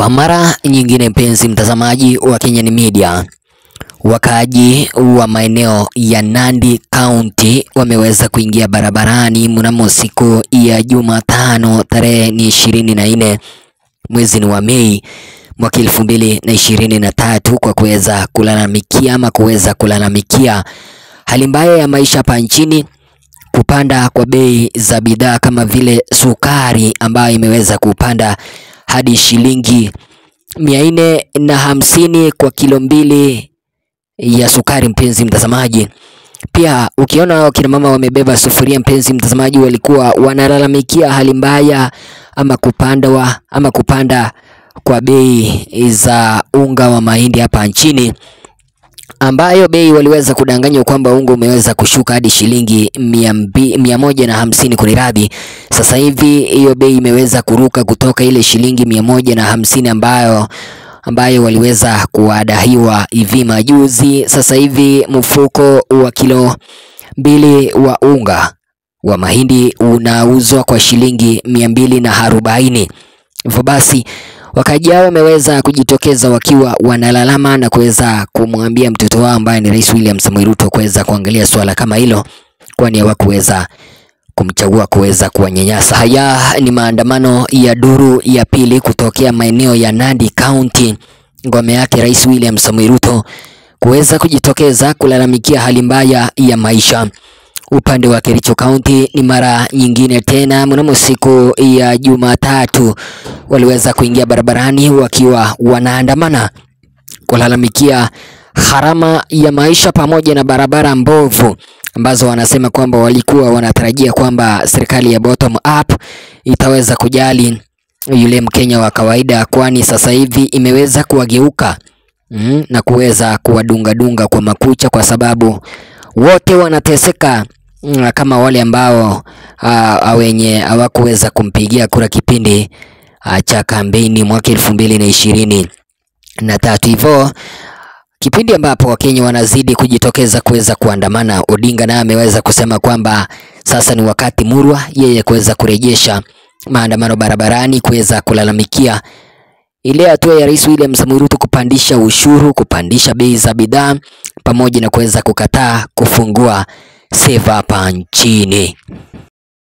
Kwa mara nyingine, mpenzi mtazamaji wa Kenyan Media, wakaaji wa maeneo ya Nandi County wameweza kuingia barabarani mnamo siku ya Jumatano tarehe ni ishirini na nne mwezi ni wa Mei mwaka elfu mbili na ishirini na tatu kwa kuweza kulalamikia ama kuweza kulalamikia hali mbaya ya maisha hapa nchini, kupanda kwa bei za bidhaa kama vile sukari ambayo imeweza kupanda hadi shilingi mia nne na hamsini kwa kilo mbili ya sukari, mpenzi mtazamaji. Pia ukiona wakina mama wamebeba sufuria, mpenzi mtazamaji, walikuwa wanalalamikia hali mbaya ama kupanda wa, ama kupanda kwa bei za unga wa mahindi hapa nchini ambayo bei waliweza kudanganywa kwamba unga umeweza kushuka hadi shilingi mia, mbi, mia moja na hamsini kuniradhi. Sasa hivi hiyo bei imeweza kuruka kutoka ile shilingi mia moja na hamsini ambayo ambayo waliweza kuadahiwa hivi majuzi. Sasa hivi mfuko wa kilo mbili wa unga wa mahindi unauzwa kwa shilingi mia mbili na arobaini. Hivyo basi wakaaji hao wameweza kujitokeza wakiwa wanalalama na kuweza kumwambia mtoto wao ambaye ni Rais William Samoei Ruto kuweza kuangalia swala kama hilo, kwani hawakuweza kumchagua kuweza kuwanyanyasa. Haya ni maandamano ya duru ya pili kutokea maeneo ya Nandi County, ngome yake Rais William Samoei Ruto kuweza kujitokeza kulalamikia hali mbaya ya maisha. Upande wa Kericho County ni mara nyingine tena, mnamo siku ya Jumatatu waliweza kuingia barabarani wakiwa wanaandamana kulalamikia gharama ya maisha pamoja na barabara mbovu ambazo wanasema kwamba walikuwa wanatarajia kwamba serikali ya bottom up itaweza kujali yule Mkenya wa kawaida, kwani sasa hivi imeweza kuwageuka mm, na kuweza kuwadungadunga kwa makucha, kwa sababu wote wanateseka mm, kama wale ambao uh, wenye hawakuweza kumpigia kura kipindi uh, cha kampeni mwaka elfu mbili na ishirini na tatu hivyo kipindi ambapo Wakenya wanazidi kujitokeza kuweza kuandamana, Odinga naye ameweza kusema kwamba sasa ni wakati murwa yeye kuweza kurejesha maandamano barabarani, kuweza kulalamikia ile hatua ya Rais William Samoei Ruto kupandisha ushuru, kupandisha bei za bidhaa, pamoja na kuweza kukataa kufungua seva hapa nchini.